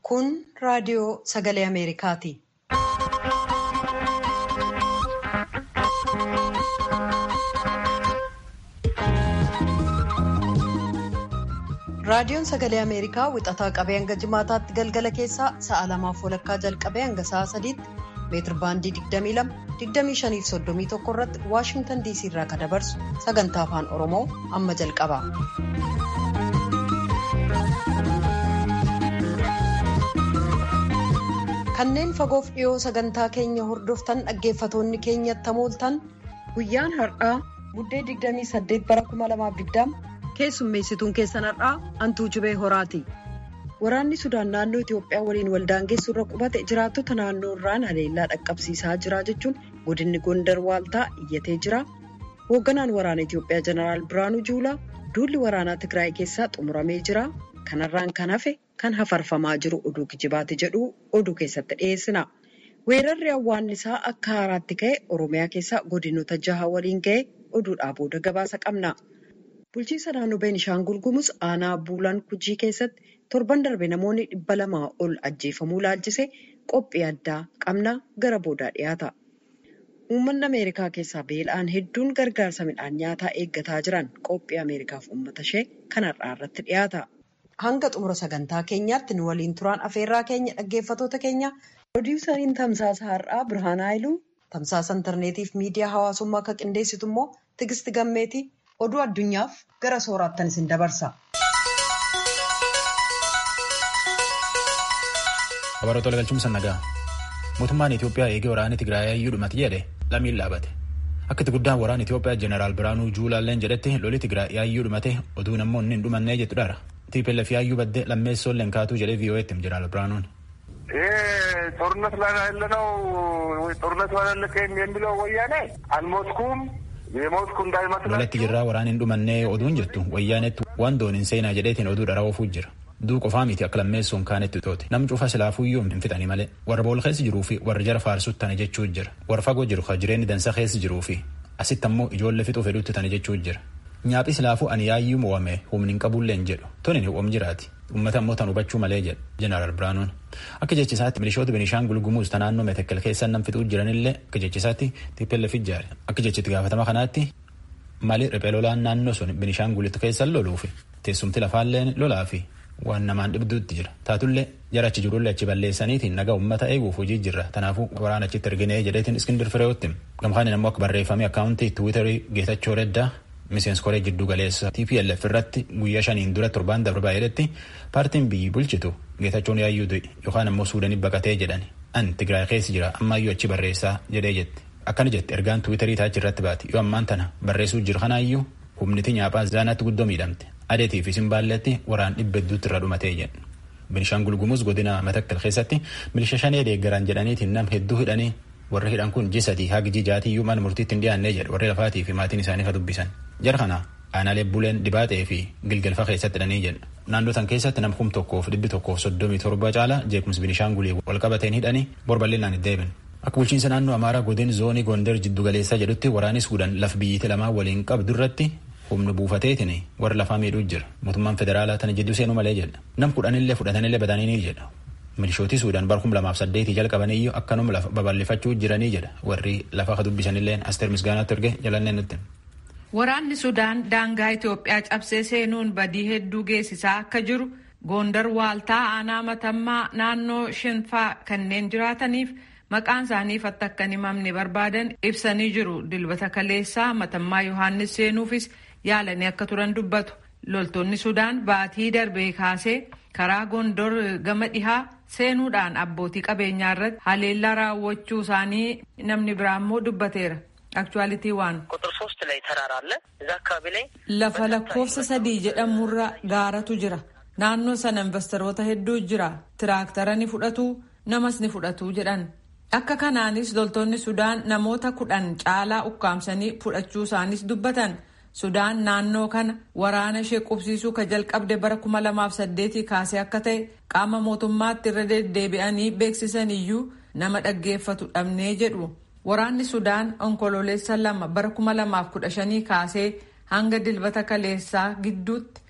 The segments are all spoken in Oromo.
Kun raadiyoo sagalee Ameerikaati. Raadiyoon sagalee Ameerikaa wixataa qabee hanga jimaataatti galgala keessaa sa'a lamaaf walakkaa jalqabee hanga sa'a sadiitti meetir baandii 22 25 fi 31 irratti Waashingtan DC irraa kan dabarsu sagantaa afaan Oromoo amma jalqaba. Kanneen fagoof dhiyoo sagantaa keenya hordoftan dhaggeeffatoonni keenyatti hamooltan guyyaan har'aa buddee 28 bara 2020 keessummeessituun keessan har'aa antuu jibee horaati. Waraanni Sudaan naannoo Itoophiyaa waliin waldaangeessuu irra qubate jiraattota naannoo irraan haleellaa dhaqqabsiisaa jira jechuun godinni Gondar Waaltaa iyyatee jira. Hoogganaan waraana Itoophiyaa Jeneraal Biraanuu Juulaa duulli waraanaa Tigraay keessaa xumuramee jira. Kanarraan kan hafe kan hafarfamaa jiru oduu kijibaati jedhu oduu keessatti dhiyeessina. Weerarri hawwaannisaa akka haaraatti ka'e Oromiyaa keessaa godinoota jaha waliin ga'e oduudhaa booda gabaasa qabna. Bulchiinsa naannoo Beenishaangul Gumuz aanaa Buulaan Kujii keessatti torban darbe namoonni dhibba lamaa ol ajjeefamuu laalchise qophii addaa qabna gara boodaa dhiyaata. Uummanni Ameerikaa keessaa beela'aan hedduun gargaarsa midhaan nyaataa eeggataa jiran qophii Ameerikaaf uummata ishee kan har'aa irratti dhiyaata. Hanga xumura sagantaa keenyaatti nu waliin turaan afeerraa keenya dhaggeeffatoota keenya Pirodiisariin tamsaasa har'aa Birhaan Haayiluu tamsaasa intarneetiif miidiyaa hawaasummaa akka qindeessitu immoo Tigisti Gammeetii oduu addunyaaf gara sooraattan isin dabarsa. Habaroota galchuumsa nagaa mootummaan Itoophiyaa eegee waraanni Tigraay dhumate jedhe lammiin dhaabate. Akka itti guddaan waraana Itoophiyaa Jeneraal Biraanuu Juulaalleen jedhetti lolli Tigraay yaayyuu dhumate oduu namoonni hin dhumannee jettu dhaara. TPLF yaayyuu baddee lammeessoon leenkaatuu jedhee VOA'tti Jeneraal Biraanuun. ጦርነት ላይ ያለነው ጦርነት ባላለቀ የሚለው ወያኔ አልሞትኩም የሞትኩ እንዳይመስላችሁ lolatti jirraa waraan hin dhumannee oduun jettu wayyaanetti waan doon hin seenaa jedheetiin oduu dhara oofuu jira duu qofaa miti akka lammeessuun kaanetti toote nam cufa silaafuyyuu hin fixanii malee warra bool keessa jiruu fi warra jara faarsutti tana jechuu jira warra fagoo jiru ka jireenyi dansa keessa jiruu fi asitti ammoo ijoollee fixuu fedhutti tana jechuu jira nyaaphi silaafuu ani yaayyuu mo'ame humni hin qabullee hin jedhu toni ni uum jiraati ummata ammoo tan hubachuu malee jedha jeneraal biraanuun akka jechisaatti milishoota benishaangul gumuuz ta naannoo metekkel keessa nam fixuu jiranillee akka jechisaatti TPLF ijaare akka jechitti gaafatama kanaatti malee riphee lolaan naannoo sun benishaangulitti keessa loluu fi teessumti lafaalleen lolaa fi waan namaan dhibduutti jira taatullee jara achi jirullee achi balleessaniitiin nagaa ummata eeguuf hojii jirra kanaafuu waraana achitti erginee jedheetiin iskindir fireewotti gamkaan ammoo akka barreeffamee akkaawuntii tiwiitarii geetachoo reddaa miseensi koree jidduu galeessa TPLF irratti guyyaa shaniin dura torbaan darbaa jedhetti paartiin biyyi bulchitu geetachoon yaayyuu du'e yookaan ammoo suudanii baqatee jedhani an tigraay keessa jira ammaayyuu achi barreessaa jedhee jetti akkana jette ergaan tiwiitarii taachi irratti baati yoo ammaan tana barreessuu jiru kanaayyuu humniti nyaaphaa zaanaatti guddoo miidhamte adeetii fi simbaalletti waraan dhibba hedduutti irra dhumatee jedhu. Benishaangul Gumuz godina Matakkal keessatti milisha shanee deeggaran jedhaniitiin nam hedduu hidhanii warri hidhan kun ji sadii hagi ji jaatiyyuu mana murtiitti hin dhiyaannee jedhu warri lafaatii fi maatiin isaanii ka dubbisan. Jara kana aanaalee buleen dibaatee fi gilgalfaa keessatti hidhanii jedhu. Naannoo tan keessatti nam kum tokkoof dhibbi tokkoof soddomii torba caala jeequmsi Benishaangulii wal qabateen hidhanii borbal'inaan itti deebiin. Akka bulchiinsa naannoo Amaaraa godin zoonii Gondar jiddu galeessaa jedhutti waraanni Suudaan laf biyyiti lamaa waliin qabdu irratti humni buufateetiin warra lafaa miidhuu jira. Mootummaan federaalaa tana jidduu seenuu malee jedha. Nam kudhanillee fudhatanillee badanii jedha. Milishootii Suudaan bara kuma lamaaf saddeetii jalqabaniyyuu akkanuma lafa babal'ifachuu jiranii jedha. Warri lafa dubbisanillee Asteer Misgaanaatti erge jalannee nutti. Waraanni Sudaan daangaa Itoophiyaa cabsee seenuun badii hedduu geessisaa akka jiru Gondar Waaltaa aanaa matammaa naannoo Shinfaa kanneen jiraataniif maqaan isaanii akka hin himamne barbaadan ibsanii jiru. Dilbata kaleessaa matammaa Yohaannis seenuufis yaalanii akka turan dubbatu. Loltoonni Sudaan baatii darbee kaasee karaa Gondor gama dhihaa seenuudhaan abbootii qabeenyaa irratti haleellaa raawwachuu isaanii namni biraa immoo dubbateera. Aktuwaalitii waan. ቁጥር ሶስት ላይ ተራራ አለ እዛ አካባቢ ላይ Lafa lakkoofsa sadii jedhamurra gaaratu jira. Naannoo sana investoroota hedduu jira. Tiraaktara ni fudhatu namas ni fudhatu jedhan. Akka kanaanis loltoonni Sudaan namoota kudhan caalaa ukkaamsanii fudhachuu isaanis dubbatan. Sudaan naannoo kana waraana ishee qubsiisuu ka jalqabde bara kuma lamaaf saddeetii kaasee akka ta'e qaama mootummaatti irra deddeebi'anii beeksisan iyyuu nama dhaggeeffatu dhabnee jedhu. Waraanni Sudaan onkololeessa lama bara kuma lamaaf kudha shanii kaasee hanga dilbata kaleessaa gidduutti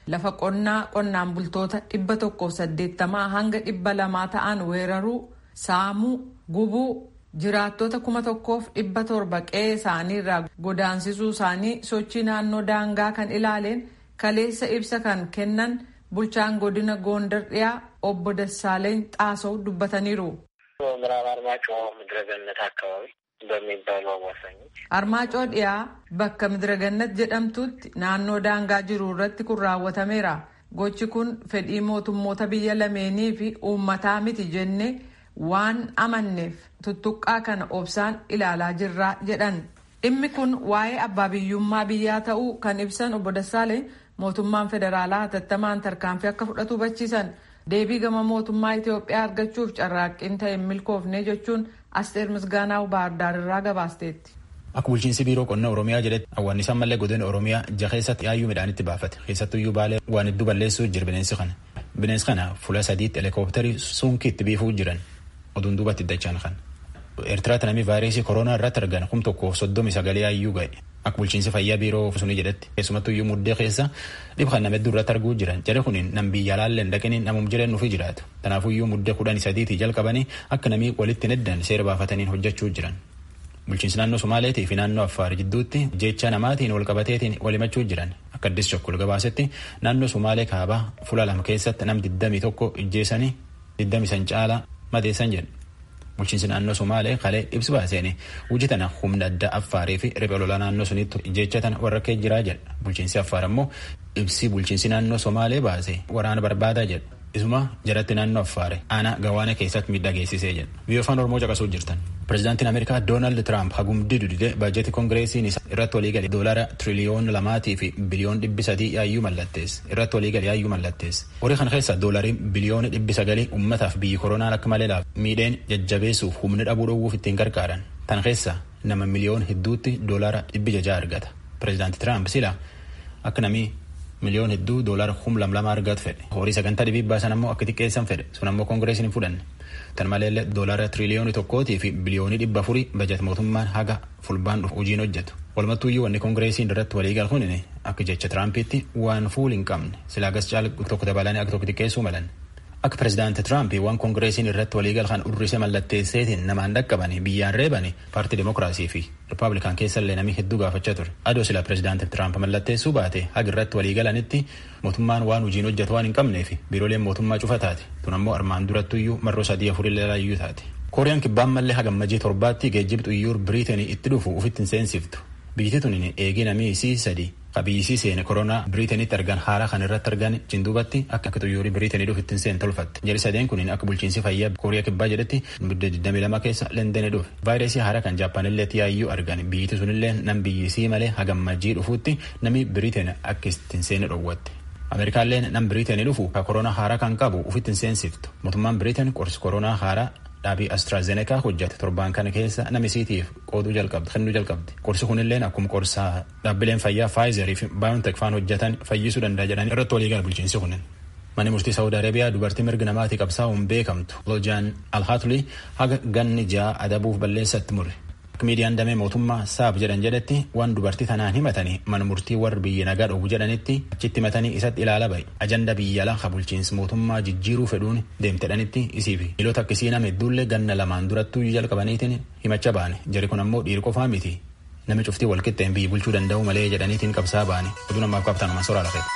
lafa qonnaa qonnaan bultoota dhibba tokkoof saddeettamaa hanga dhibba lamaa ta'an weeraruu saamuu gubuu jiraattota kuma tokkoof dhibba torba qe'ee isaanii irraa godaansisuu isaanii sochii naannoo daangaa kan ilaaleen kaleessa ibsa kan kennan bulchaan godina goondar dhiyaa obbo Dassaaleny xaasoo dubbataniiru. በምዕራብ አርማጭሆ ምድረገነት አካባቢ በሚባሉ አዋሳኞች Armaacoo dhiyaa bakka midiragannat jedhamtutti naannoo daangaa jiru irratti kun raawwatameera. Gochi kun fedhii mootummoota biyya lameenii fi uummataa miti jennee waan amanneef tuttuqqaa kana obsaan ilaalaa jirra jedhan. Dhimmi kun waa'ee abbaa biyyummaa biyyaa ta'uu kan ibsan obbo Dassaaleny mootummaan federaalaa hatattamaan tarkaanfii akka fudhatu hubachiisan. Deebii gama mootummaa Itoophiyaa argachuuf carraaqqiin ta'e milkoofne jechuun Asteer Misgaanaa Baardaar irraa gabaasteetti. Akka bulchiinsi biiroo qonnaa Oromiyaa jedhetti hawwaannisaan mallee godina Oromiyaa jaha keessatti yaayyuu midhaanitti baafate. Keessattuyyuu baalee waan hedduu balleessuu jira bineensi kana. Bineensi kana fuula sadiitti helikoophitarii sunkiitti biifuu jiran oduun duubatti dachaan kan. Eertiraatti namni vaayirasii koronaa irratti argan kum tokkoof soddomi sagalee yaayyuu ga'e. Akka bulchiinsi fayyaa biiroo sunii jedhetti keessumattuyyuu muddee keessa dhib kan nama hedduu irratti arguu jiran jedhe kuniin nam biyya laalleen dhaqanii namum jiran nufi jiraatu. Kanaafuyyuu muddee kudhanii sadiitii jalqabanii akka namii walitti neddan seera baafataniin hojjechuu jiran. Bulchiinsi naannoo Somaaleetii fi naannoo Affaar jidduutti jecha namaatiin wal qabateetiin wal himachuu jiran akka addis chokkol gabaasetti naannoo Somaalee kaabaa fuula lama keessatti nam 21 ijjeessanii 20 caalaa madeessan jedhu. Bulchiinsi naannoo Somaalee kalee ibsi baaseen hojii tana humna addaa Affaarii fi riphee lolaa naannoo sunitti ijjeechatan warra kee jiraa jedha. Bulchiinsi Affaar ammoo ibsi bulchiinsi naannoo Somaalee baase waraana barbaadaa jedha. Isuma jalatti naannoo Affaare aanaa gawaana keessatti miidhaa geessisee jedha. Biyya afaan Oromoo caqasuu jirtan. Pireezidaantiin Ameerikaa Doonaald Tiraamp hagumdii dudide baajetii koongireesiin isaa irratti walii galee doolaara tiriliyoona lamaatii fi biliyoon dhibbi sadii yaayyuu mallattees irratti walii galee yaayyuu mallattees. Horii kana keessa doolariin biliyoona dhibbi sagalii uummataaf biyyi koronaan akka malee laaf miidheen jajjabeessuuf humni dhabuu dhowwuuf ittiin gargaaran. Tan keessa nama miliyoon hedduutti doolaara dhibbi jajaa argata. Pireezidaanti Tiraamp sila akka namii miliyoon hedduu doolaara kum lamlama argatu fedhe. Horii sagantaa dhibii baasan ammoo akka xiqqeessan fedhe. Sun ammoo koongireesiin hin fudhanne. Tan maleellee doolaara tiriliyoonii tokkootii fi biliyoonii dhibba afurii bajet mootummaan haga fulbaan dhufu hojiin hojjetu. Walumattuuyyuu wanni koongireesiin irratti walii galu kun akka jecha Tiraampiitti waan fuul hin qabne silaa gas caala tokko dabalanii akka tokko xiqqeessuu malan. Akka pireezidaanti Tiraamp waan koongireesiin irratti walii galu kan urrise mallatteesseetiin namaan dhaqqabanii biyyaan reebanii paartii Demokiraasii fi Rippaabilikaan keessallee namni hedduu gaafachaa ture. Adoo sila pireezidaanti Tiraamp mallatteessuu baate haga irratti walii galanitti mootummaan waan hojiin hojjetu waan hin qabneef biirooleen mootummaa cufa taate. Tun ammoo armaan durattuyyuu marroo sadii afurillee laayyuu taate. Kooriyaan kibbaan mallee hagammajii torbaatti geejjiba xuyyuur Biriiteenii itti dhufu ufitti hin seensiftu. Biyyi tun eegii namii isii sadii qabiyyisii seene koronaa Biriiteenitti argan haala kan irratti argan jinduubatti akka xuyyuurii Biriiteenii dhufu ittiin seen tolfatte. Jari sadeen kun akka bulchiinsi fayyaa Kooriyaa kibbaa jedhetti bidda 22 keessa Leendenii dhufe. Vaayirasii haaraa kan Jaappaanillee yaayyuu argan biyyiti sunillee nam biyyisii malee hagammajii dhufuutti namni Biriiteen akka ittiin seene dhowwatte. Ameerikaalleen nam Biriiteenii dhufu ka koronaa haaraa kan qabu ufitti hin seensiftu. Mootummaan Biriiteen qorsi koronaa haaraa dhaabii AstraZeneca hojjate torbaan kana keessa namisiitiif qooduu jalqabdi kennuu jalqabdi qorsi kunilleen akkuma qorsaa dhaabbileen fayyaa faayizerii fi baayontek faan hojjetan fayyisuu danda'a jedhanii irratti walii gala bulchiinsi kunin. Manni murtii Saawudi Arabiyaa dubartii mirga namaatii qabsaa'uun beekamtu Lojaan Alhaatulii haga ganni ja'a adabuuf balleessatti murre. Akka miidiyaan damee mootummaa saab jedhan jedhetti waan dubartii tanaan himatanii mana murtii warri biyya nagaa dhowwu jedhanitti achitti himatanii isatti ilaala bahe ajanda biyya alaa bulchiinsi mootummaa jijjiiruu fedhuun deemtedhanitti isii fi miilota akkasii nama hedduullee ganna lamaan durattuu jalqabaniitiin himacha baane jari kun ammoo dhiira qofaa miti nami cuftii walqixxeen biyyi bulchuu danda'u malee jedhaniitiin qabsaa baane oduu namaaf qabatan nama soraa lafee.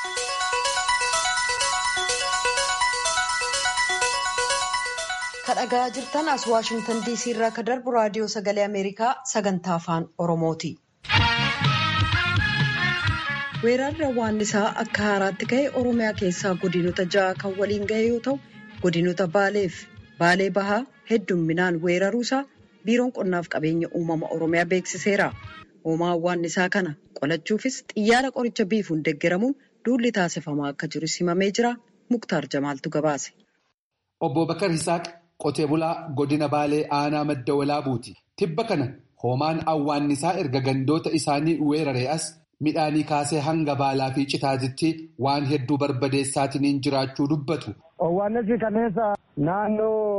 kadhagaa jirtan as waashingtan diisii irraa ka darbu raadiyoo sagalee ameerikaa sagantaa afaan oromooti. weerarri hawwaannisaa akka haaraatti ka'e oromiyaa keessaa godinota ja'a kan waliin ga'e yoo ta'u godinota baaleef baalee bahaa heddumminaan weeraruusaa biiroon qonnaaf qabeenya uumama oromiyaa beeksiseera. hoomaa hawwaannisaa kana qolachuufis xiyyaara qoricha biifuun deeggaramuun duulli taasifamaa akka jiru simamee jira muktaar jamaaltu gabaase. Obbo Bakar Hisaaq qotee bulaa godina Baalee aanaa madda walaabuuti. Tibba kana hoomaan hawwaannisaa erga gandoota isaanii weeraree as midhaanii kaasee hanga baalaa fi citaatitti waan hedduu barbadeessaatiin jiraachuu dubbatu. Hawwaannisi kaneessa naannoo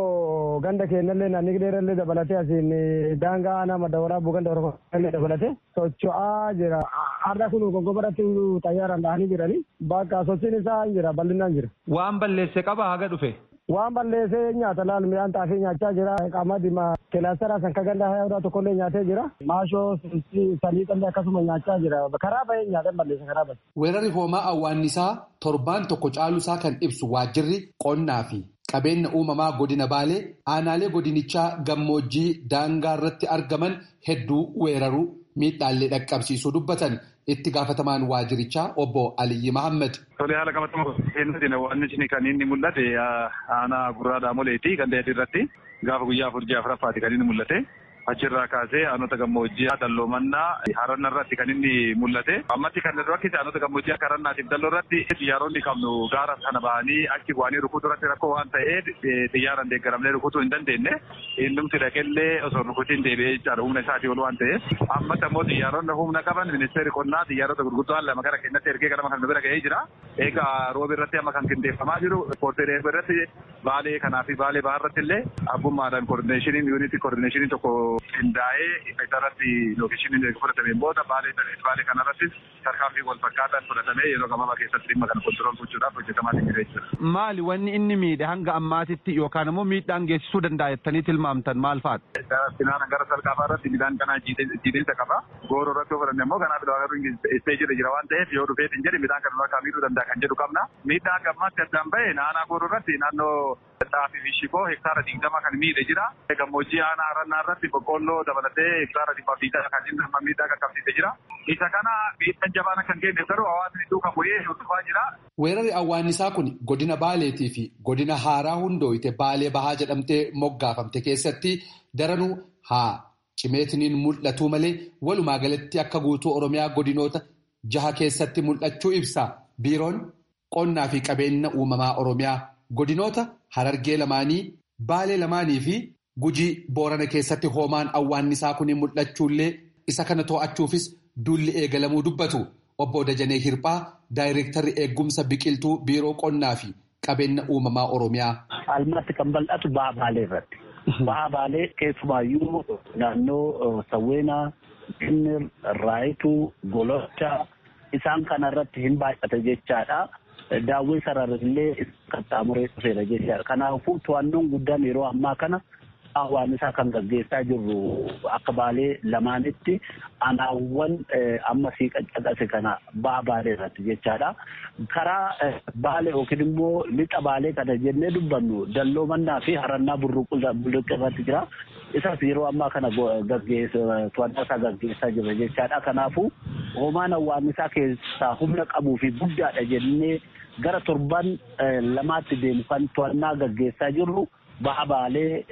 ganda keenyallee naanni dheerallee dabalatee asiin daangaa aanaa madda waraabuu ganda oromoo dabalatee socho'aa jira. Har'a kun gongobaratti xayyaaraan dhahanii jiranii bakka sochiin isaa jira bal'inaan jira. Waan balleesse qaba haga dhufe. Waan balleessee nyaata laal midhaan xaafii nyaachaa jira. Qamadima kilaasteraa san ka ganda hayaa tokkollee nyaatee jira. Maashoo saliixallee akkasuma nyaachaa jira. Karaa bahee nyaatan balleessa karaa bahe. Weerarri hoomaa awwaannisaa torbaan tokko caalusaa kan ibsu waajjirri qonnaa fi qabeenya uumamaa godina baalee aanaalee godinichaa gammoojjii daangaa irratti argaman hedduu weeraruu miidhaallee dhaqqabsiisuu dubbatan itti gaafatamaan waajjirichaa obbo Aliyyi Mahammed. Tole haala qabatama keenyatti waan inni kan inni mul'ate aanaa gurraa daamoleeti kan dheedhi irratti gaafa guyyaa afur ji'a afuraffaati kan inni mul'ate. Achirraa kaasee aanota gammoojjii dalloomannaa haranna irratti kan inni mul'ate. Ammatti kan rakkise aanota gammoojjii akka harannaatiif dalloo irratti xiyyaaronni qabnu gaara kana bahanii achi bu'anii rukutuu irratti rakkoo waan ta'eef xiyyaaraan deeggaramnee rukutuu hin dandeenye. Innumti dhaqellee osoo rukutiin deebi'ee jechaadha humna isaatii ol waan ta'eef. Ammatti ammoo xiyyaaronni humna qaban ministeerri qonnaa xiyyaarota gurguddoo lama gara keenyatti ergee gara kan bira ga'ee jira. Egaa roobi irratti amma kan qindeeffamaa jiru ispoortii irratti baalee kanaa fi baalee bahaa irratti illee abbummaadhaan koordineeshiniin yuunitii koordineeshinii tokko qindaa'ee isa irratti lookeeshiniin fudhatameen booda baalee baalee kanarrattis tarkaanfii wal fakkaataan fudhatamee yeroo gabaabaa keessatti dhimma kana kontirool gochuudhaaf hojjetamaa jira jechuudha. Maali wanni inni miidhe hanga ammaatitti yookaan immoo miidhaan geessisuu danda'a jettanii tilmaamtan maal fa'aadha? Finaan gara salqaafaa irratti midhaan kanaa jiidhinsa qaba. Gooroo irratti yoo fudhanne immoo kanaaf garuu isteejii jira waan ta'eef yoo dhufee hin jedhe midhaan kana akka miidhuu danda'a kan jedhu qabna. Miidhaan gammaatti addaan bahe naannoo gooroo irratti naannoo xaafii fi shiboo hektaara digdama kan miidhe jira. Gammoojjii aanaa harannaa irratti boqqolloo dabalatee hektaara dhibba fiitaa kan inni amma miidhaa qaqqabsiisee jira. Isa kana miidhaan jabaan kan kenneef garuu hawaasni duukaa bu'ee hordofaa jira. Weerarri awwaannisaa kun godina Baaleetii fi godina Haaraa hundooyite Baalee Bahaa jedhamtee moggaafamte keessatti daranuu haa cimeetiniin mul'atuu malee walumaa galatti akka guutuu Oromiyaa godinoota jaha keessatti mul'achuu ibsa. Biiroon qonnaa fi qabeenya uumamaa Oromiyaa godinoota Harargee lamaanii Baalee lamaanii fi Gujii Boorana keessatti hoomaan awwaannisaa kun mul'achuullee isa kana to'achuufis duulli eegalamuu dubbatu. Obbo Dajanee Hirphaa daayireektarri eegumsa biqiltuu biiroo qonnaa fi qabeenya uumamaa Oromiyaa. Almaatti kan bal'atu ba'a baalee irratti. Ba'a baalee keessumaayyuu naannoo Sawweenaa, Kinnir, Raayituu, Golocha isaan kana irratti hin baay'ate jechaadha. Daawwii sararrillee qaxxaamuree dhufeera jechaadha. Kanaafuu to'annoon guddaan yeroo ammaa kana awwaannisaa kan gaggeessaa jirru akka baalee lamaanitti anaawwan amma sii qaqqabase kana ba'a baalee irratti jechaadha. Karaa baalee yookiin immoo lixa baalee kana jennee dubbannu dalloo mannaa fi harannaa bulluqqa irratti jira. Isas yeroo ammaa kana to'annaa isaa gaggeessaa jirra jechaadha. Kanaafuu hoomaan awwaannisaa keessaa humna qabuu fi guddaadha jennee gara torban lamaatti deemu kan to'annaa gaggeessaa jirru. ba'a baalee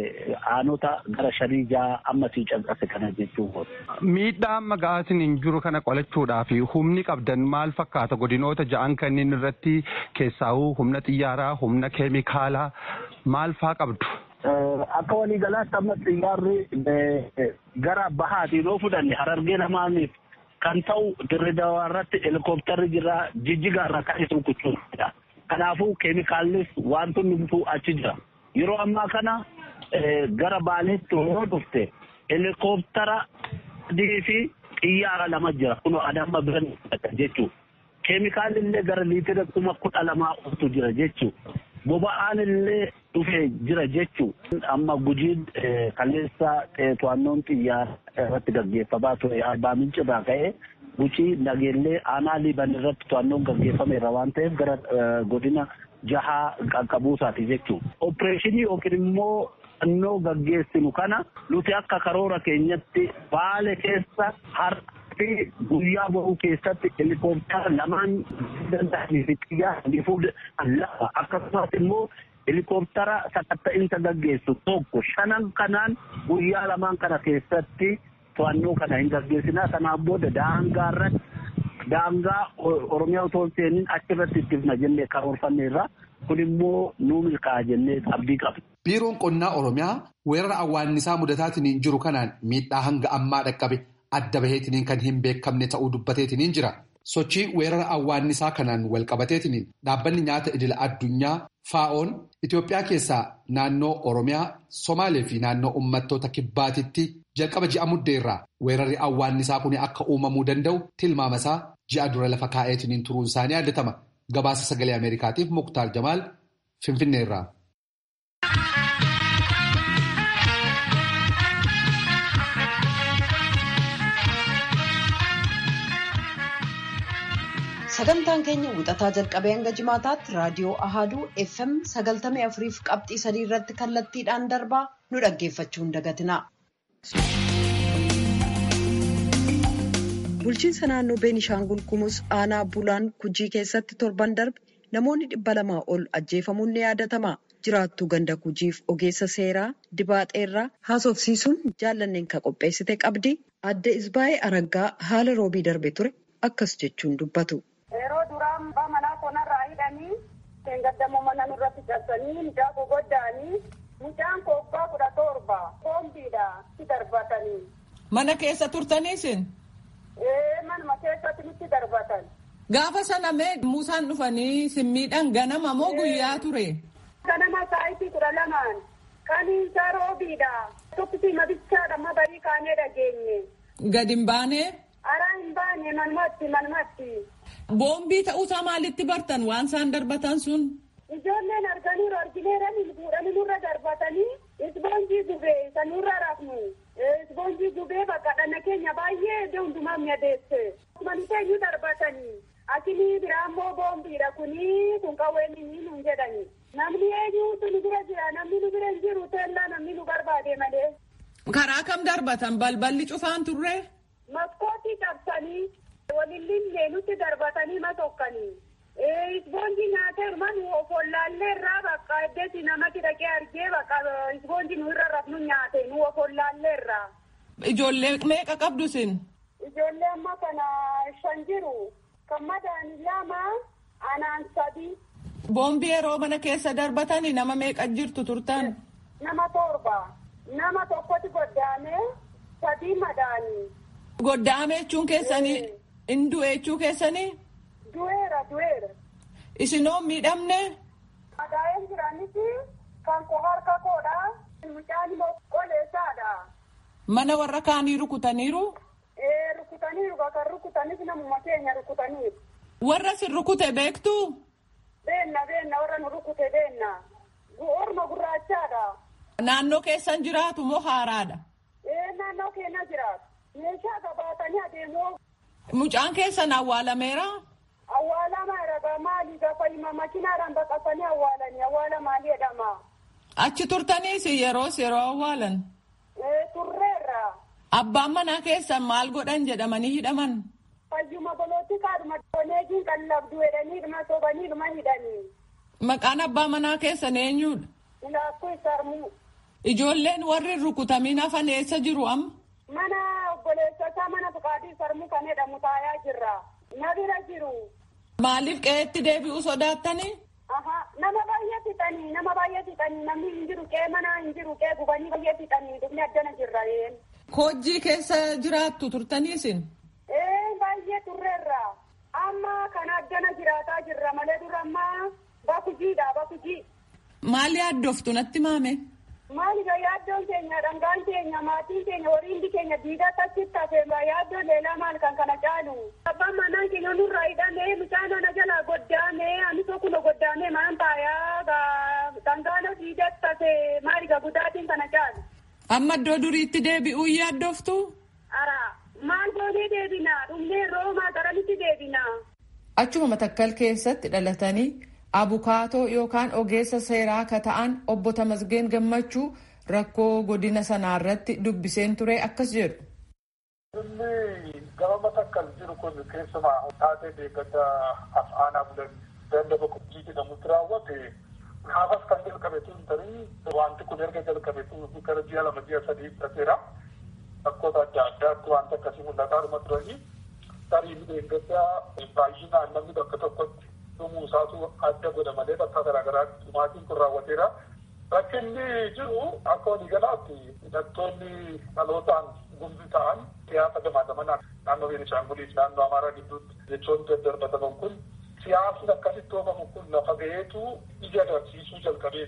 aanota gara shanii ja'a amma sii canqase kana jechuun. Miidhaa amma ga'aasin hin jiru kana qolachuudhaaf humni qabdan maal fakkaata godinoota ja'an kanneen irratti keessaa'uu humna xiyyaaraa humna keemikaalaa maal faa qabdu? Akka waliigalaatti amma xiyyaarri gara bahaatiin yoo fudhanne harargee lamaaniif kan ta'u dirree dawaa irratti helikoophtarri jira jijjigaa irraa kan isin kuchuudha. Kanaafuu keemikaallis wantoonni bituu achi jira. Yeroo ammaa kana gara baaleetti yoo dhufte helikooftara adii fi xiyyaara lama jira kun adamma biran jechuudha. Keemikaalli illee gara liitira kuma kudha lamaa oltu jira jechuudha. Boba'aan illee dhufee jira jechuudha. Amma gujiin kaleessa to'annoon xiyyaara irratti gaggeeffamaa ture arbaa mincirraa ka'ee gucii nageellee aanaa liiban irratti to'annoon gaggeeffameera waan ta'eef gara godina jahaa qaqqabuusaati jechuudha. Opereeshinii yookiin immoo to'annoo gaggeessinu kana nuti akka karoora keenyatti baale keessa har'a fi guyyaa bahuu keessatti helikooftara lamaan danda'anii fi xiyyaaranii fuudhan lafa akkasumas immoo helikooftara sakatta'insa gaggeessu tokko shanan kanaan guyyaa lamaan kana keessatti to'annoo kana hin gaggeessinaa kanaan booda daangaa irratti daangaa oromiyaa otoo hin seeniin achirratti ittifna jennee karoorfanneerra kun immoo nuu milkaa'a jennee abdii qabna. Biiroon qonnaa oromiyaa weerara awwaannisaa mudataatiin jiru kanaan miidhaa hanga ammaa dhaqqabe adda baheetiniin kan hin beekamne ta'uu dubbateetiniin jira. Sochii weerara awwaannisaa kanaan walqabateetiin dhaabbanni nyaata idila addunyaa faa'oon Itoophiyaa keessaa naannoo Oromiyaa, Somaalee fi naannoo uummattoota kibbaatitti jalqaba ji'a muddeerraa weerarri awwaannisaa kun akka uumamuu danda'u tilmaamasaa ji'a dura lafa kaa'eetiin turuun isaanii yaadatama. Gabaasa sagalee Ameerikaatiif Muktaar Jamaal Finfinneerraa. sagantaan keenya wixataa jalqabee hanga jimaataatti raadiyoo ahaduu fm sagaltamii afuriif qabxii sadii irratti kallattiidhaan darbaa nu dhaggeeffachuu hin dagatina. bulchiinsa naannoo beenishaangul gumuz aanaa bulaan kujii keessatti torban darbe namoonni dhibba lamaa ol ajjeefamuun ni yaadatama jiraattuu ganda kujiif ogeessa seeraa dibaaxeerraa haasofsiisuun jaallanneen ka qopheessite qabdi adde isbaa'ee araggaa haala roobii darbe ture akkas jechuun dubbatu. Yeroo duraan abbaa manaa konarraa hidhanii seengaddamoo mana nurratti cabsanii mucaa gogoddaanii mucaan kobbaa kudha torba koombiidha itti darbatanii. Mana keessa turtaniisin? Ee manuma keessatti nutti darbatan. Gaafa sana mee Muusaan dhufanii simmiidhaan ganama moo guyyaa ture? Ganama saayitii kudha lamaan kan isaa roobiidha. Tokkitti mabichaadha amma barii kaanee dhageenye. Gadi hin baanee? Araa hin baane manumatti manumatti. Boombii ta'uusaa maalitti bartan waan isaan darbatan sun? Ijoolleen arganiiru argineeranii fuudhanii nurra darbatanii isboonjii gubee isa nurra rafnu. Isboonjii gubee bakka dhana keenya baay'ee iddoo hundumaa mi'adeesse. Maniteenyu darbatanii. Asinii biraa immoo boombiidha kunii kun qawween inni nuun jedhani. Namni eenyuutu nu bira jira namni nu bira hin jiru teellaa namni nu barbaade malee. Karaa kam darbatan balballi cufaan turre? Maskootii cabsanii walillee nutti darbatanii masokkanii. Isboonjii nyaatee manu ofollaallee irraa bakka eddeesi namatti dhaqee argee bakka isboonjii nu irra rafnu nyaate nu ofollaallee irraa. Ijoollee meeqa qabdu sin? Ijoollee amma kana shan jiru. Kan madaani lama anaan sadi. Boombii yeroo mana keessa darbatanii nama meeqa jirtu turtan? Nama torba. Nama tokkotti goddaamee sadii madaanii. Goddaame jechuun keessanii hin du'e jechuu keessanii? Du'eera du'eera. Isinoo miidhamne? Madaa'een jiranitti kan koo harka koodha. Mucaan immoo qoleessaadha. Mana warra kaanii rukutaniiru? Ee rukutaniiru kan rukutanis namuma keenya rukutaniiru. Warra sin rukute beektu? Beenna beenna warra nu rukute beenna. Orma gurraachaadha. Naannoo keessan jiraatu moo haaraadha? Ee naannoo keenya jiraatu. Meeshaa qabaatanii adeemu. Mucaan keessan awwaalameera? Awwaalama ragaa maali gaafa hima makinaadhaan baqasanii awwaalanii awwaala maali jedhama. Achi turtaniis yeroos yeroo awwaalan? Ee turreerra. Abbaan manaa keessan maal godhan jedhamanii hidhaman? Fayyuma bolootti kaadhuma doneejiin kan labdu jedhanii dhuma sobanii dhuma hidhanii. Maqaan abbaa manaa keessan eenyudha? Ilaakkuu Sarmuu. Ijoolleen warri rukutamiin hafan eessa jiru amma? Mana obboleessasaa mana Fuqaadii Sarmuu kan jedhamu taayaa jirra. Na bira jiru. Maaliif qe'eetti deebi'uu sodaattanii? Aha nama baay'ee fixanii nama baay'ee fixanii namni hin jiru qe'ee mana hin jiru qe'ee gubanii baay'ee fixanii dhufni addana jirra een. Koojjii keessa jiraattu turtaniisin? Ee baay'ee turreerra. Amma kana addana jiraataa jirra malee dura ammaa bakujiidha bakujii. Maali yaaddoftu natti maame? Maali yaaddoon keenya dhangaan keenya maatiin keenya horii hundi keenya diidatti achitti hafe yaaddoon leelaa maal kan kana caalu. Abbaan manaan keenya nurraa hidhamee mucaan ana jalaa goddaamee ani tokko goddaamee maan taayaa dhangaan diidatti hafe maali gudaatiin kana caalu. Amma iddoo duriitti deebi'uu yaaddoftu? Ara maal goonee deebina dhumnee roomaa garamitti deebina. Achuma matakkal keessatti dhalatanii abukaatoo yookaan ogeessa seeraa akka ta'an obbo Tamasgeen Gammachuu rakkoo godina sanaa irratti dubbiseen ture akkas jedhu. Inni gama matakkal jiru kun keessumaa taatee deeggarsa af'aanaa bulan dandaba qubjii jedhamutti raawwate gaafas kan jalqabe tun tarii wanti kun erga jalqabe tun gara ji'a lama ji'a sadii fudhateera. Rakkoota adda addaatti wanta akkasii mul'ataa dhuma turanii tarii deeggarsa baay'inaan namni bakka tokkotti dhumuu isaatu adda godha malee bakka garaagaraatti dhumaatiin kun raawwateera. Rakkinni jiru akka waliigalaatti hidhattoonni dhalootaan gumbii ta'an siyaasa gamaa gamanaan naannoo Beenishaanguliif naannoo Amaaraa gidduutti jechoon daddarbataman kun siyaasni akkasitti oofamu kun lafa ga'eetu ija agarsiisuu jalqabee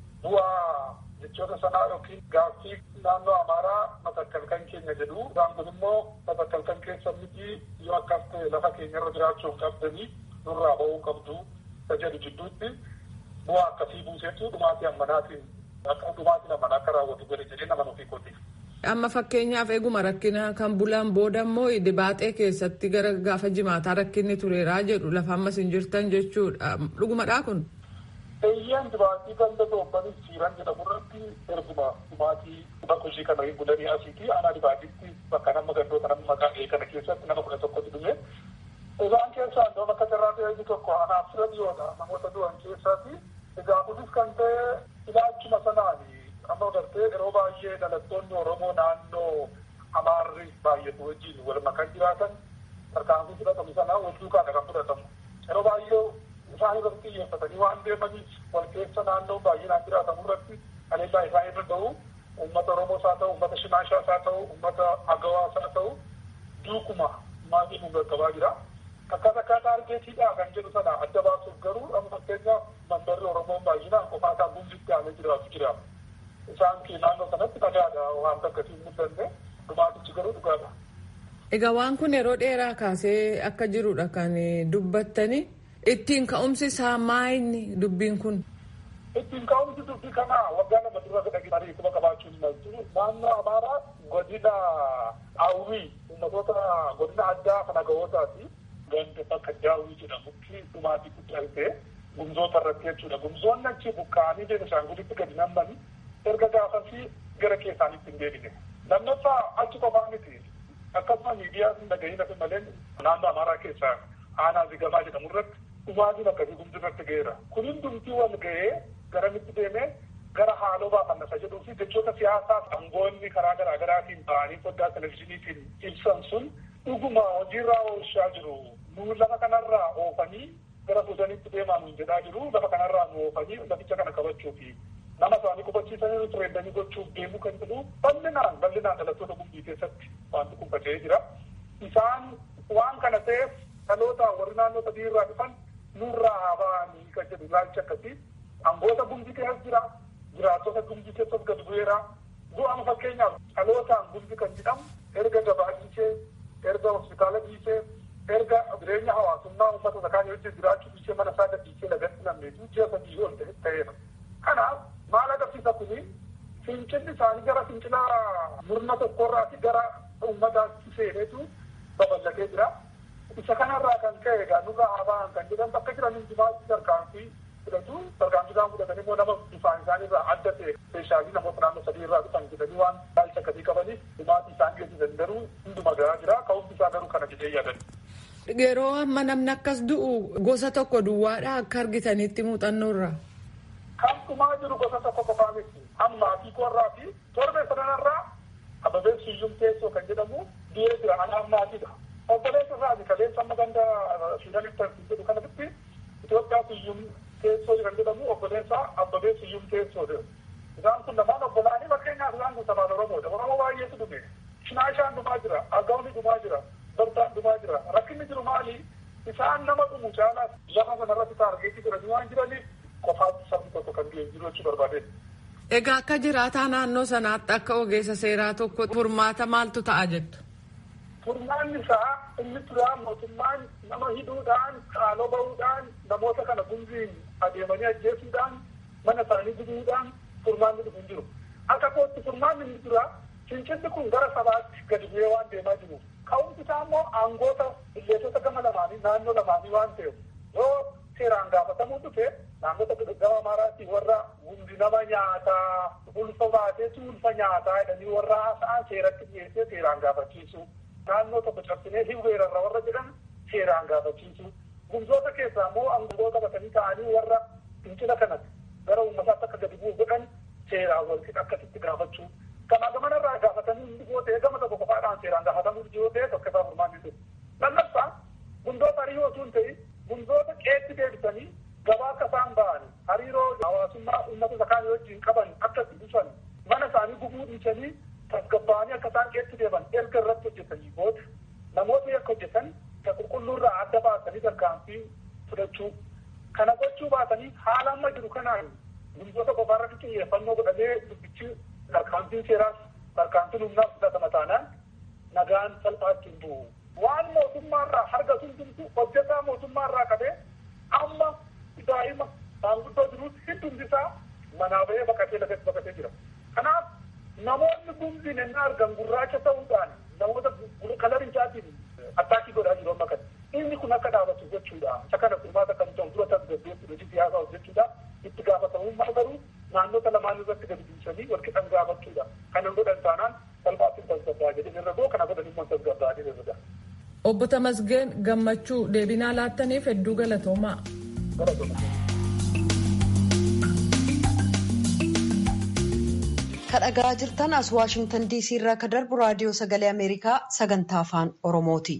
bu'aa jechoota sanaa yookiin gaaffii naannoo Amaaraa matakkalkan keenya jedhu isaan kun immoo matakkalkan keessa miti yoo akkas ta'e lafa keenyarra jiraachuu hin qabdanii nurraa ba'uu qabdu jedhu jidduutti bu'aa akkasii buuseetu dhumaatii ammanaatiin akka dhumaatiin ammanaa akka raawwatu godhe jedhee nama nuuf hiikooti. Amma fakkeenyaaf eeguma rakkina kan bulan booda immoo dibaaxee keessatti gara gaafa jimaataa rakkinni tureeraa jedhu lafa ammas hin jirtan jechuudha. Dhugumadhaa kun? Eeyyaan dibaatii ganda doobbanii siiran jedhamu irratti erguma dhumaatii bakka hojii kana bulanii asiiti aanaa dibaatiitti bakka nama gandoota nama maqaa kana keessatti nama kudha tokkotti dhume. Isaan keessaa iddoo bakka carraa ta'e tokko anaaf fira dhiyoodha namoota du'an keessaati. Egaa kunis kan ta'e ilaalchuma sanaani amma gartee yeroo baay'ee dhalattoonni Oromoo naannoo Amaarri baay'atu wajjin wal makan jiraatan tarkaanfii fudhatamu sana wal duukaadha kan fudhatamu. Yeroo baay'ee isaan irratti xiyyeeffatanii waan deemaniif wal keessa naannoo baay'inaan jiraatamu irratti aleellaa isaan irra ga'u uummata Oromoos haa ta'u, uummata Shimaashaas haa ta'u, uummata Agawaas haa ta'u duukuma maatii nu gaggabaa jira. Akkas akkaataa argeetiidha kan jedhu sana adda baasuuf garuu amma fakkeenyaaf mandarri Oromoon baay'inaan qofaa isaa gumbitti aanee jiraatu jira. Isaan naannoo sanatti dhagaadha waan akkasii mul'anne dhumaatichi garuu dhugaadha. Egaa waan kun yeroo dheeraa kaasee akka jirudha kan dubbattani. Ittiin ka'umsi isaa maayini dubbiin kun? Ittiin ka'umsi dubbii kanaa waggaa lama dura dhageenyanii kuma qabaachuu hin maltu. Naannoo Amaaraa godina Hawwii uummatoota godina addaa kan agawootaati. Ganda bakka Daawwii jedhamutti dhumaatii guddaa ta'e gumzoota irratti jechuudha. Gumzoonni achi buqqa'anii Beenishaangulitti gadi nammanii erga gaafasii gara keessaanitti hin deebine. Lammaffaa achi qofaa miti. Akkasuma miidiyaa hin dhagahin hafe malee naannoo Amaaraa keessaa aanaa zigamaa jedhamu irratti dhumaatiin akkasii gumzi irratti ga'eera. Kun hundumtii wal ga'ee garamitti deemee gara haaloo baafannasa jedhuu fi jechoota siyaasaa aangoonni karaa garaa garaatiin ba'anii foddaa televizyiiniitiin ibsan sun dhuguma hojiirraa oolchaa jiru. Nu lafa kanarraa oofanii gara fuudhanitti deemaa nuun jedhaa jiru. Lafa kanarraa nu oofanii laficha kana qabachuufi nama isaanii qubachiisanii tureendanii gochuuf deemuu kan jedhu bal'inaan bal'inaan dhalattoota gumbii keessatti wanti kun faca'ee jira. Isaan waan kana ta'eef dhaloota warri naannoo sadii irraa dhufan nurraa haa ba'anii kan jedhu ilaalcha akkasii angoota gumbii keessas jira jiraattota gumbii keessas gad bu'eera du'ama fakkeenyaaf dhalootaan gumbii kan jedhamu erga gabaa dhiisee erga hospitaala dhiisee erga jireenya hawaasummaa uummata sakaanii wajjin jiraachuu dhiisee mana isaa gadhiisee lagatti namneetu ji'a sadii ol ta'eera. Kanaaf maal agarsiisa kuni fincilli isaanii gara fincila murna tokkorraati gara uummataatti seeneetu babal'atee jira. Isa kanarraa kan ka'e egaa nurraa haa ba'an kan jedhan bakka jiran hundumaatti tarkaanfii fudhatu tarkaanfii isaan fudhatan immoo nama bifaan isaanii irraa adda ta'e speeshaalii namoota naannoo sadii irraa dhufan jedhanii waan ilaalcha akkasii qabaniif dhumaatii isaan geessisan garuu hunduma garaa jira ka'umsi isaa garuu kana jedhee yaadan. Yeroo amma namni akkas du'u gosa tokko duwwaadha akka argitanitti muuxannoo irraa. Kan dhumaa jiru gosa tokko qofaa miti. Ammaa fi korraa fi torbee sanarraa ababeen suyyum teessoo kan jedhamu du'ee jira anaan maatiidha. Obboleessa isaati kaleessa amma ganda Suudanitti tartiib jedhu kanatti Itoophiyaa suyyum teessoo kan jedhamu obboleessa abbabee suyyum teessoo jedhu. Isaan kun lamaan obbolaanii fakkeenyaaf isaan kun sabaan Oromoodha. Oromoo baay'eetu dhume. Shinaashaan dhumaa jira. Agawni dhumaa jira. Bardaan dhumaa jira. Rakkinni jiru maali? Isaan nama dhumu caalaa lafa sanarratti taargeetii jiranii waan jiraniif qofaatti sabni tokko kan biyya jiru jechuu barbaade. Egaa akka jiraataa naannoo sanaatti akka ogeessa seeraa tokko furmaata maaltu ta'a jettu? Furmaanni isaa inni turaa mootummaan nama hidhuudhaan haaloo bahuudhaan namoota kana gumziin adeemanii ajjeesuudhaan mana isaanii gubuudhaan furmaanni dhufu hin jiru. Akka kootti furmaanni inni turaa fincilli kun gara sabaatti gadi bu'ee waan deemaa jiru. Ka'umsi isaa immoo aangoota biyyoota gama lamaanii naannoo lamaanii waan ta'eef yoo seeraan gaafatamuu dhufe naannota gama Amaaraatii warra hundi nama nyaataa ulfa baateetu ulfa nyaataa jedhanii warra haasa'an seeratti dhiyeessee seeraan gaafachiisu. Naannoo tokko cabsinee hin weerarra warra jedhan seeraan gaafachiisu. Gumzoota keessaa immoo aangoota qabatanii ta'anii warra fincila kanatti gara uummataatti akka gadi bu'u godhan seeraan walitti akkasitti gaafachuu. Kanaa gamanarraa gaafatanii hundi yoo ta'e gama tokko qofaadhaan seeraan gaafatamuu yoo ta'e tokko isaa furmaanni dhufu. Lammaffaa gumzoota hariiroo osoo hin ta'in gumzoota qeetti deebisanii gabaa akka isaan ba'an hariiroo hawaasummaa uummata sakaanii wajjin qaban akka itti dhufan mana isaanii gubuu dhiisanii tasgabbaa'anii akka isaan qeetti deeman erga irratti hojjetanii booda namoota yakka hojjetan ka qulqulluurraa adda baasanii tarkaanfii fudhachuu kana gochuu baatanii haala amma jiru kanaan gurgurta qofaarratti xiyyeeffannoo godhamee dubbichi tarkaanfiin seeraas tarkaanfiin humnaas fudhatama taanaan nagaan salphaatti hin bu'u. Waan mootummaarraa harka sun jirtu hojjetaa mootummaarraa qabee amma daa'ima maanguddoo jiruutti hedduun isaa manaa bahee baqatee lafatti baqatee jira. Kanaaf namoonni gumbiin ennaa argan gurraacha ta'uudhaan namoota kalarichaatiin attaakii godhaa jiru amma kana. Inni kun akka dhaabatu jechuudha. Isa kana furmaata kan ta'u dura tasgabbeessu hojii siyaasaa hojjechuudha. Itti gaafatamummaa garuu naannota lamaan irratti gadi buusanii wal qixan gaafachuudha. Kana godhan taanaan salphaatti tasgabbaa jedhin irra goo kana godhan immoo tasgabbaa jedhin irra Obbo Tamasgeen gammachuu deebinaa laattaniif hedduu galatoomaa. kadhagaa jirtan as waashingtan diisii irraa ka darbu raadiyoo sagalee ameerikaa sagantaa afaan oromooti.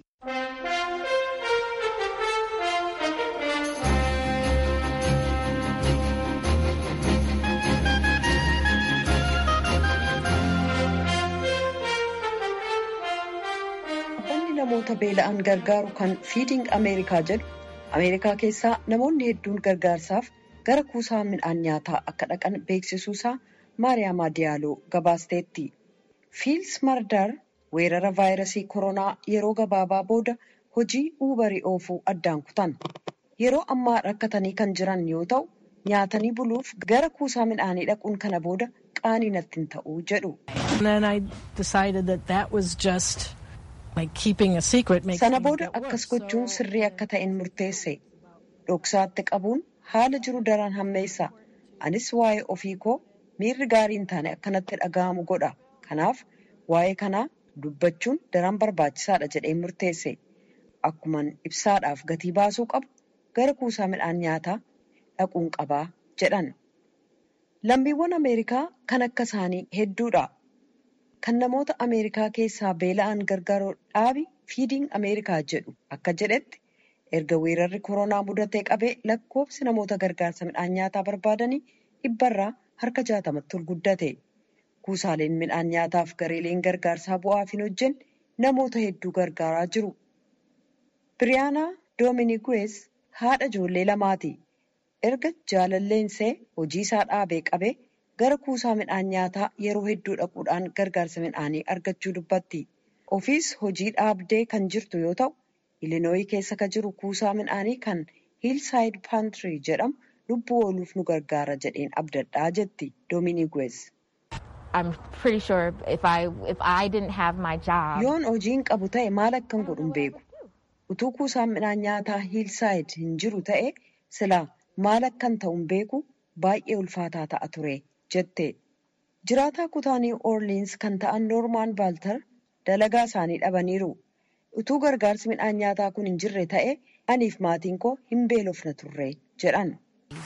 dhaabbanni namoota beela'an gargaaru kan fiiding ameerikaa jedhu ameerikaa keessaa namoonni hedduun gargaarsaaf gara kuusaa midhaan nyaataa akka dhaqan beeksisuusaa maariyaamaa diyaaloo gabaasteetti fiils mardar weerara vaayirasii koronaa yeroo gabaabaa booda hojii uubarii oofuu addaan kutan yeroo ammaa rakkatanii kan jiran yoo ta'u nyaatanii buluuf gara kuusaa midhaanii dhaquun kana booda qaanii natti hin ta'uu jedhu. sana booda akkas gochuun sirrii akka ta'een murteesse dhoksaatti qabuun haala jiru daran hammeessa anis waa'ee ofii koo miirri gaarii hin taane akkanatti dhaga'amu godha kanaaf waa'ee kanaa dubbachuun daran barbaachisaadha jedhee murteesse akkuman ibsaadhaaf gatii baasuu qabu gara kuusaa midhaan nyaataa dhaquun qabaa jedhan lammiiwwan ameerikaa kan akka isaanii hedduudha kan namoota ameerikaa keessaa beela'an gargaaruu dhaabi fiidiing ameerikaa jedhu akka jedhetti erga weerarri koronaa mudatee qabee lakkoofsi namoota gargaarsa midhaan nyaataa barbaadanii dhibbarraa harka jaatamatti ol guddate kuusaaleen midhaan nyaataaf gareeleen gargaarsaa bu'aaf hin hojjenne namoota hedduu gargaaraa jiru. biriyaanaa doominiguwees haadha ijoollee lamaati erga jaalalleensee hojii isaa dhaabee qabee gara kuusaa midhaan nyaataa yeroo hedduu dhaquudhaan gargaarsa midhaanii argachuu dubbatti ofiis hojii dhaabdee kan jirtu yoo ta'u ilinooyii keessa ka jiru kuusaa midhaanii kan hiilsaayid paantrii jedhamu lubbuu ooluuf nu gargaara jedheen abdadhaa jetti doominiguwees. yoon hojiin qabu ta'e maal akkan godhu hin beeku utuu kuusaan midhaan nyaataa hiilsaayid hin jiru ta'e silaa maal akkan ta'u hin beeku baay'ee ulfaataa ta'a ture jette jiraataa kutaa niw orliins kan ta'an noormaan baaltar dalagaa isaanii dhabaniiru utuu gargaarsi midhaan nyaataa kun hin jirre ta'e aniif maatiin koo hin beelofna turre jedhan.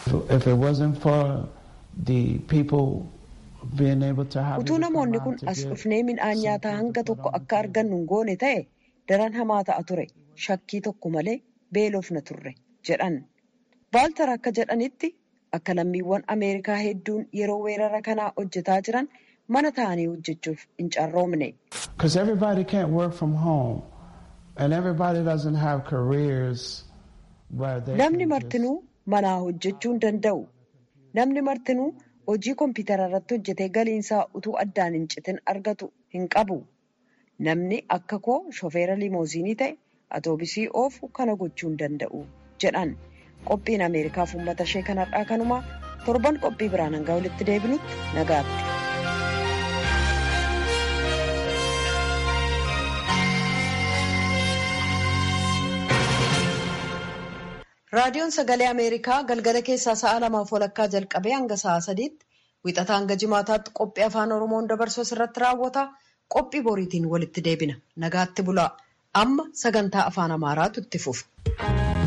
utuu namoonni kun as dhufnee midhaan nyaataa hanga tokko akka argannu hin goone ta'e daran hamaa ta'a ture shakkii tokko malee beelofna turre jedhan baaltar akka jedhanitti akka lammiiwwan ameerikaa hedduun yeroo weerara kanaa hojjetaa jiran mana ta'anii hojjechuuf hin carroomne. namni martinuu manaa hojjechuu hin danda'u namni martinuu hojii kompiitara irratti hojjetee galiinsaa utuu addaan hin citin argatu hin qabu namni akka koo shofeera limooziinii ta'e atoobisii oofu kana gochuu hin danda'u jedhan qophiin ameerikaaf uummata ishee kanarraa kanumaa torban qophii biraan hanga walitti deebinutti nagaatti. raadiyoon sagalee ameerikaa galgala keessaa sa'a lamaaf walakkaa jalqabee hanga sa'a sadiitti wixataa hanga jimaataatti qophii afaan oromoon dabarsu irratti raawwata qophii boriitiin walitti deebina nagaatti bulaa amma sagantaa afaan amaaraatu itti fufa.